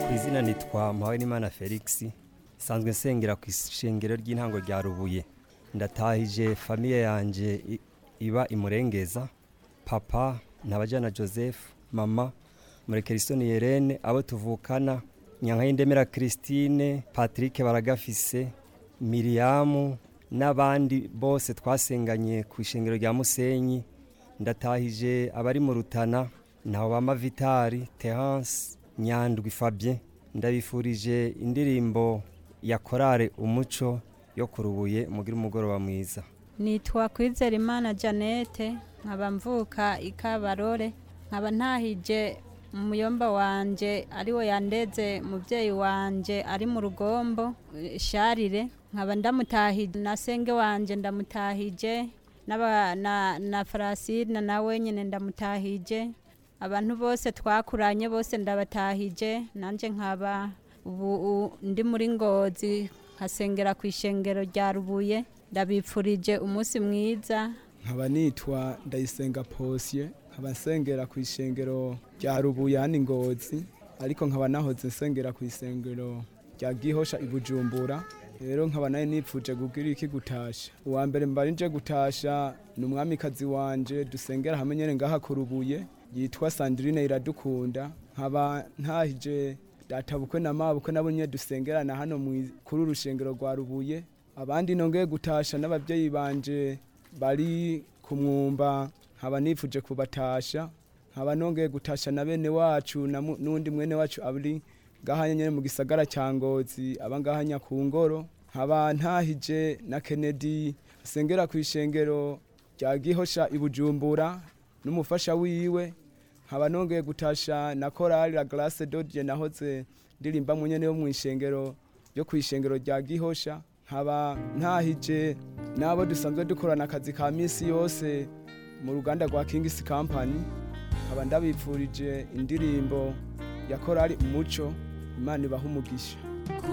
izina nitwa Mpawenimana Felix sanzwe nsengera ku ishengero ry'intango rya Rubuye ndatahije famiye yanje i- iba imurengeza papa ntabajana Joseph mama murekerisoni Yerene abo tuvukana Nyankayindemera Christine Patrick Baragafise Miriamu n'abandi bose twasenganye ku ishengero rya Musenyi ndatahije abari mu Rutana ntaho bama Vitari Terence Nyandwi Fabien ndabifurije indirimbo ya korale umuco yo kurubuye mugira umugoroba mwiza nitwa Kwizerimana Janete nkaba mvuka ikabarore nkaba ntahije umuyomba wanje ariwo yandeze muvyeyi wanje ari mu rugombo eh, sharire nkaba ndamutahije na senge wanje ndamutahije n'aba- na, na Farasina nawe nyene ndamutahije abantu bose twakuranye bose ndabatahije nanje nkaba ubu u- ndi muri ngozi nkasengera ku ishengero rya rubuye ndabipfurije umunsi mwiza nkaba nitwa ndayisenga posye nkaba nsengera ku ishengero rya rubuyani ngozi ariko nkaba nahoze nsengera ku isengero rya gihosha i bujumbura rero nkaba nayo nipfuje kugira iki gutasha uwa mbere mbari nje gutasha ni umwamikazi wanje dusengera hamwe nyene ngaha ku rubuye yitwa sandrine iradukunda nkaba ntahije databukwe na mabukwe nabo nyene dusengerana hano mwi- kuri uru rushengero rwa rubuye abandi nongeye gutasha n'abavyeyi banje bari ku mwumba nkaba nipfuje kubatasha nkaba nongeye gutasha na bene wacu na mu- n'undi mwene wacu ari ngahanya nyene mu gisagara ca ngozi aba ngahanya ku ngoro nkaba ntahije na kennedy asengera ku ishengero rya gihosha i bujumbura n'umufasha wiwe nkaba nongeye gutasha na korali la glace dodie nahoze ndirimba mu nyene yo mu ishengero yo ku ishengero rya gihosha nkaba ntahije n'abo dusanzwe dukorana akazi ka misi yose mu ruganda rwa kingisi company nkaba ndabipfurije indirimbo ya korali umuco imana ibaha umugisha